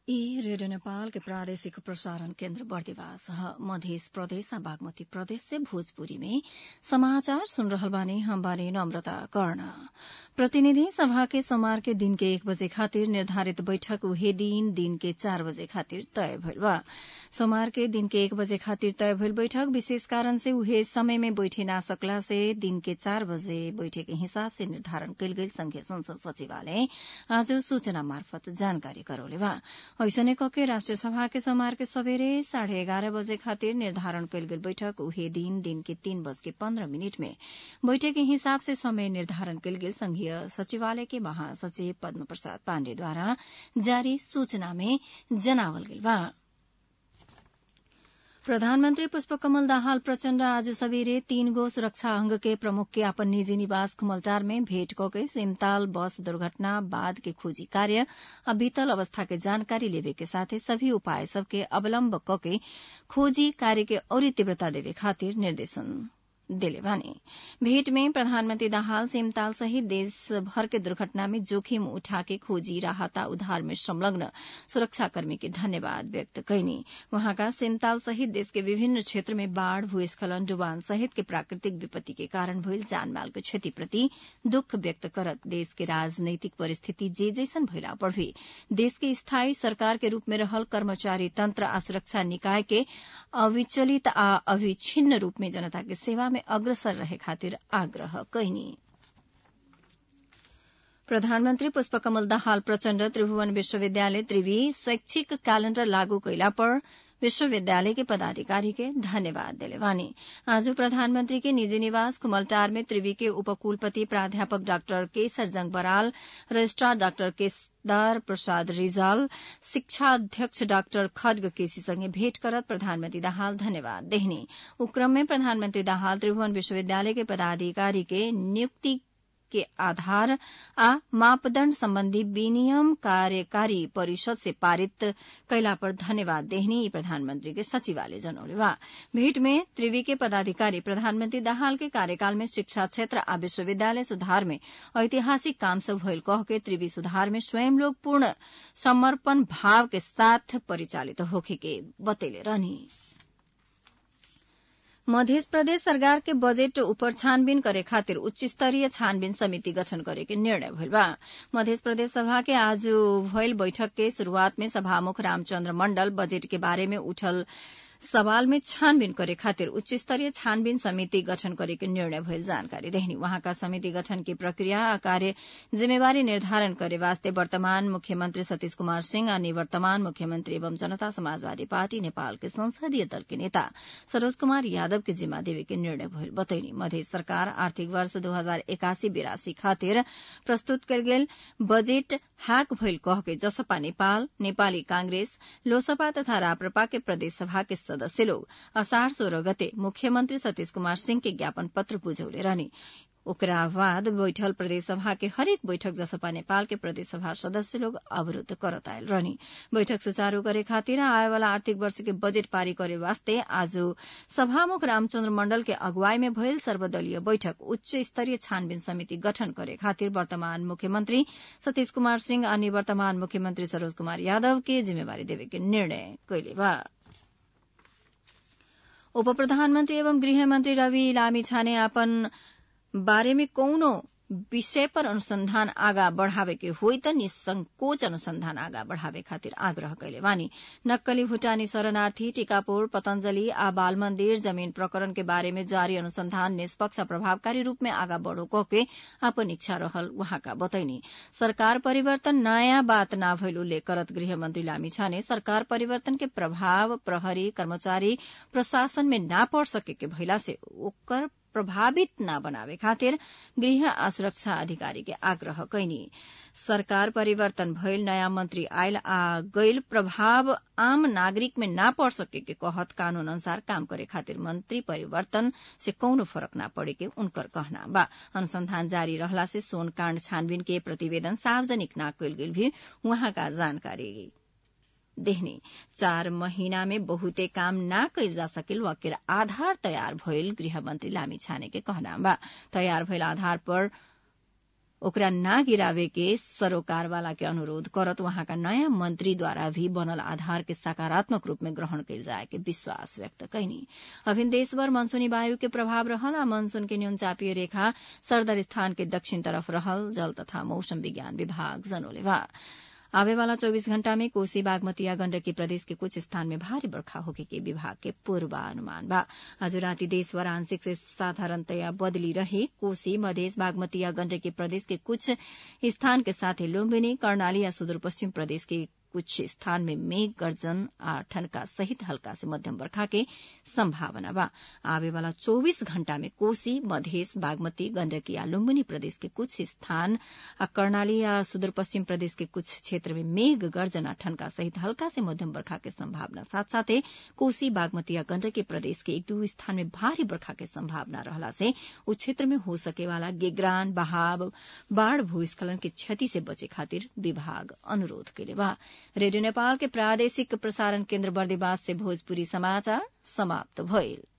ई रेडियो नेपाल के प्रादेशिक प्रसारण केन्द्र बर्दिवास ह मध्य प्रदेश आ बागमती प्रदेश से भोजपुरी में समाचार सुन रहल बानी हम बानी नम्रता कर्ण प्रतिनिधि सभा के सोमवार के दिन के एक बजे खातिर निर्धारित बैठक उहे दिन दिन के चार बजे खातिर तय भइल बा सोमवार के दिन के एक बजे खातिर तय भइल बैठक विशेष कारण से उहे समय में बैठे ना सकला से दिन के चार बजे बैठे के हिसाब से निर्धारण कयल गेल संघीय संसद सचिवालय आज सूचना मार्फत जानकारी करौले बा ऐसने कके राष्ट्रिय सभा के सोमवार के सबेरे साढ़े एघार बजे खातिर निर्धारण कयल गेल बैठक उहे दिन दिन के तीन बज के पन्ध्र मिनट में बैठक के हिसाब से समय निर्धारण कयल गेल संघीय सचिवालय के महासचिव पद्म प्रसाद पाण्डेद्वारा जारी सूचना में जनावल गेल बा प्रधानमन्त्री पुष्पकमल दाहाल प्रचण्ड आज सबेरे तीन गो सुरक्षा अंग के प्रमुख के अपन निजी निवास खुमलटार में भेट कके सिमताल बस दुर्घटना बाद के खोजी कार्य आ बीतल अवस्था के जानकारी लेवे के साथे सभी उपाय सबके अवलम्ब कके खोजी कार्य के औरी तीव्रता देवे खातिर निर्देशन दिले बानी भेट में प्रधानमन्त्री दाहाल सिमताल सहित देशभर के दुर्घटना में जोखिम उठाके खोजी राहत उद्धार में संलग्न सुरक्षाकर्मी के धन्यवाद व्यक्त कैनी वहाँका सिमताल सहित देश के विभिन्न क्षेत्र में बाढ़ भूस्खलन डुबान सहित के प्राकृतिक विपत्ति के कारण भइल जानमाल के क्षतिप्रति दुःख व्यक्त करत देश के राजनैतिक परिस्थिति जे जैसन भइला पर भी देश के स्थायी सरकार के रूप में रहल कर्मचारी तंत्र आ सुरक्षा निकाय के अविचलित आ अविच्छिन्न रूप में जनता के सेवा में अग्रसर रहे खातिर आग्रह कैनी प्रधानमन्त्री पुष्पकमल दाहाल प्रचण्ड त्रिभुवन विश्वविद्यालय त्रिवी शैक्षिक क्यालेण्डर लागू कैला पर विश्वविद्यालय के पदाधिकारी के धन्यवाद दिले वानी आज प्रधानमंत्री के निजी निवास कुमलटार में त्रिवी के उपकुलपति प्राध्यापक डाक्टर केसर जंग बराल रजिस्ट्रार डाक्टर केसदार प्रसाद रिजाल शिक्षा अध्यक्ष डाक्टर खड्ग केसीसँगै भेट करत प्रधानमन्त्री दाहाल धन्यवाद देहनी उक्रम में प्रधानमन्त्री दाहाल त्रिभुवन विश्वविद्यालय के पदाधिकारी के नियुक्ति के आधार आ मापदण्ड सम्बन्धी विनियम कार्यकारी परिषद से पारित कैला पर धन्यवाद देहनी प्रधानमन्त्री के सचिवालय जनौले बा भेट में त्रिवी के पदाधिकारी प्रधानमन्त्री दाहाल के कार्यकाल में शिक्षा क्षेत्र आ विश्वविद्यालय सुधार में ऐतिहासिक काम सब भइल कह के त्रिवी सुधार में स्वयं लोग पूर्ण समर्पण भाव के साथ परिचालित होखे के बतैले रहनी मध्य प्रदेश सरकार के बजेट ऊपर छानबीन करे खातिर उच्च स्तरीय छानबीन समिति गठन करे के निर्णय भइल बा मध्य प्रदेश सभा के आज भइल बैठक के शुरूआत में सभामुख रामचन्द्र मण्डल बजेट के बारे में उठल सवाल में छानबीन करे खातिर उच्च स्तरीय छानबीन समिति गठन करे के निर्णय भइल जानकारी देहनी वहाँका समिति गठन की प्रक्रिया आ कार्य जिम्मेवारी निर्धारण करे वास्ते वर्तमान मुख्यमंत्री सतीश कुमार सिंह आ निवर्तमान मुख्यमंत्री एवं जनता समाजवादी पार्टी नेपाल के संसदीय दल के नेता सरोज कुमार यादव के जिम्मा देवे के निर्णय भइल बतैनी मध्य सरकार आर्थिक वर्ष दू हजार एकासी बिरासी खातिर प्रस्तुत कयल गेल बजेट हाक भइल कह के जसपा नेपाल नेपाली कांग्रेस लोसपा तथा राप्रपा के प्रदेश सभा के सदस्य लोग असाढ़ सोह्र गते मुख्यमन्त्री सतीश कुमार सिंह के ज्ञापन पत्र बुझौले रहने ओकरा बाद बैठल प्रदेश सभा के हरेक बैठक जसपा नेपाल के प्रदेश सभा सदस्य लोग अवरूद्ध करत आयल रहनी बैठक सुचारू करे खातिर आए वाला आर्थिक वर्ष के बजेट पारी करे वास्ते आज सभामुख रामचन्द्र मण्डल के अगुवाई में भइल सर्वदलीय बैठक उच्च स्तरीय छानबीन समिति गठन करे खातिर वर्तमान मुख्यमन्त्री सतीश कुमार सिंह आ निवर्तमान मुख्यमन्त्री सरोज कुमार यादव के जिम्मेवारी देवे के निर्णय कैले बा उप प्रधानमन्त्री एवं गृहमन्त्री रवि लामी छाने अपन बारे में कौनो विषय पर अनुसंधान आगा बढ़ावे के होई त निसंकोच अनुसंधान आगा बढ़ावे खातिर आग्रह कैले वानी नक्कली भूटानी शरणार्थी टीकापुर पतंजलि आ बाल मंदिर जमीन प्रकरण के बारे में जारी अनुसंधान निष्पक्ष प्रभावकारी रूप में आगा बढ़ो कके अपन इच्छा रहल वहाँका बतैनी सरकार परिवर्तन नयाँ बात ना भइल उल्लेख करत गृहमन्त्री लामी छाने सरकार परिवर्तन के प्रभाव प्रहरी कर्मचारी प्रशासन में ना पड़ सके के भइला से ओकर प्रभावित न बनावे खातिर गृह आ सुरक्षा अधिकारी के आग्रह कैनी सरकार परिवर्तन भइल नयाँ मंत्री आयल आ गैल प्रभाव आम नागरिक में ना पड़ सके के कहत कानून अनुसार काम करे खातिर मंत्री परिवर्तन से कौनो फरक ना पड़े के उनकर कहना बा अनुसंधान जारी रहला से सोन काण्ड छानबीन के प्रतिवेदन सार्वजनिक ना कयल गेल भी वहाँका जानकारी देहने चार महीना में बहुते काम ना कैल जा सकिल वकील आधार तयार भइल गृहमन्त्री लामी छाने के कहना बा तयार भइल आधार पर ओकरा ना गिरावे के सरोकार वाला के अनुरोध करत वहाँका नयाँ मंत्री द्वारा भी बनल आधार के सकारात्मक रूप में ग्रहण कयल जाए के विश्वास व्यक्त कैनी अभिन देशभर मनसूनी वायु के प्रभाव रहल आ मनसून के न्यून चापीय रेखा सरदर स्थान के दक्षिण तरफ रहल जल तथा मौसम विज्ञान विभाग जनोले बा आवे वाला 24 घण्टा में कोसी बागमती या गण्डकी प्रदेश के कुछ स्थान में भारी बर्खा होके के विभाग के पूर्वानुमान बा आज राति देशभर आंशिक से साधारणतया बदली रहे कोसी मधेस बागमती या गण्डकी प्रदेश के कुछ स्थान के साथै लुम्बिनी कर्णाली या सुदूरपश्चिम प्रदेश के कुछ स्थान में मेघ गर्जन आ ठनका सहित हल्का से मध्यम बर्खा के संभावना बा आवे वाला 24 घण्टा में कोसी मधेस बागमती गण्डकी या लुम्बिनी प्रदेश के कुछ स्थान आ कर्णाली या सुदूरपश्चिम प्रदेश के कुछ क्षेत्र में मेघ गर्जन आ ठनका सहित हल्का से मध्यम बर्खा के संभावना साथ साथै कोसी बागमती या गण्डकी प्रदेश के एक दू स्थान में भारी बर्खा के संभावना रहला से उ क्षेत्र में हो सके वाला गेग्रान बहाव बाढ़ भूस्खलन के क्षति से बचे खातिर विभाग अनुरोध कैले बा रेडियो नेपाल के प्रादेशिक प्रसारण केन्द्र बर्दिवास से भोजपुरी समाचार समाप्त भइल